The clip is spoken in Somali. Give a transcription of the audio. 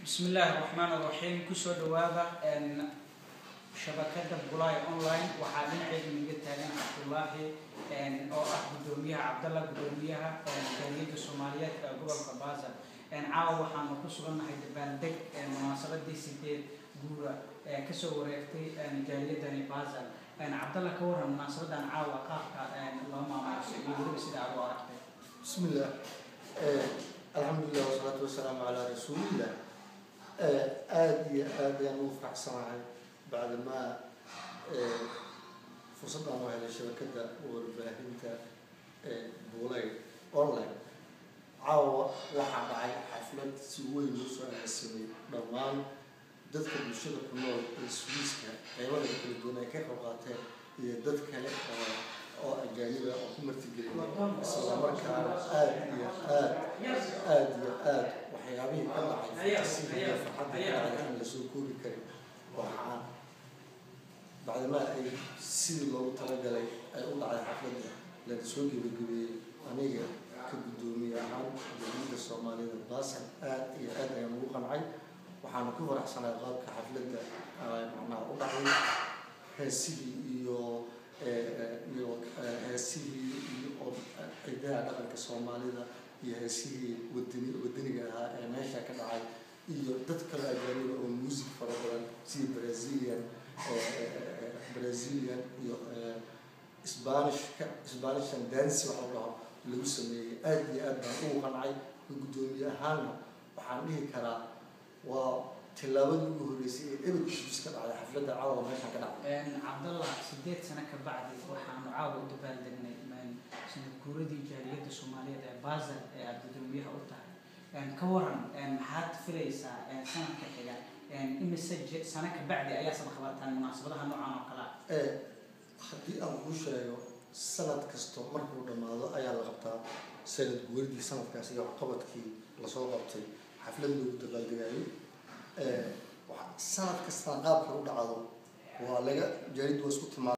bismi illaahi raxmaan raxiim kusoo dhawaada shabakada bulay online waxaa dhinaceeda naga taagan cabdulaahi oo ah gudoomiyaha cabdalla gudoomiyaha jaaliyadda soomaaliyeed ee gobolka baasel caawa waxaanu ku sugannahay dabaaldeg munaasabadii sideed guura ee kasoo wareegtay jaaliyadani baasel cabdalla ka waran munaasabadan caawa qaabka loo maamuuso iyo weliba sida aad u aragtay بسم الله الحمد لله والصلاة والسلام على رسول الله aad iyo aad ayaan ugu faraxsanahay bacdama fursadaan u helay shabakada warbaahinta buulay online caawa waxaa dhacay xaflad si weyn loo soo agaasimay dhammaan dadka bulshada ku nool ee swiiska qeybada kala duwan ay ka qayb qaateen iyo dad kale oo oo ajaaniba oo ku martigeliyay isla markaana aad iyo aad aad iyo aad waxyaabihii ka dhacay fantasiga iyo farxadda ka dhacay aan lasoo koobi karin waxaan bacdamaa ay sidii loogu talagalay ay u dhacday xafladda lana soo gebagabeeyey aniga ka guddoomiye ahaan dowladda soomaalida baasan aad iyo aad ayaan ugu qancay waxaana ku faraxsanay qaabka xafladda macnaha u dhacday heesihii iyo iyo heesihii iyo ciidaha dhaqanka soomaalida iyo heesihii wadani wadaniga ahaa ee meesha ka dhacay iyo dad kale ajaaniba oo music fara badan sida brazilian brazilian iyo spanishka spanishan dance waxa la dhaho lagu sameeyey aad iyo aad baan ugu qancay guddoomiye ahaana waxaan dhihi karaa waa tilaabadii ugu horreysay ee ebed issues ka dhacday xafladda caawa meeshan ka dhacday cabdallah sideed sano ka bacdi waxaanu caawa u dabaaldegnay sanad guuradii jaaliyadda soomaaliyeed ee baasel ee aada gudoomiyaha u tahay ka waran maxaad filaysaa sanadka xiga imise sano ka bacdi ayaa saba qabataan munaasabadaha noocan oo kale ah haddii aan kuu sheego sanad kasto markuu dhammaado ayaa la qabtaa sanad guuradii sanadkaas iyo waxqabadkii lasoo qabtay xaflad loogu dabaaldegayo sanad kastaan qaabka u dhacdo waa laga jaalid waa isku timaada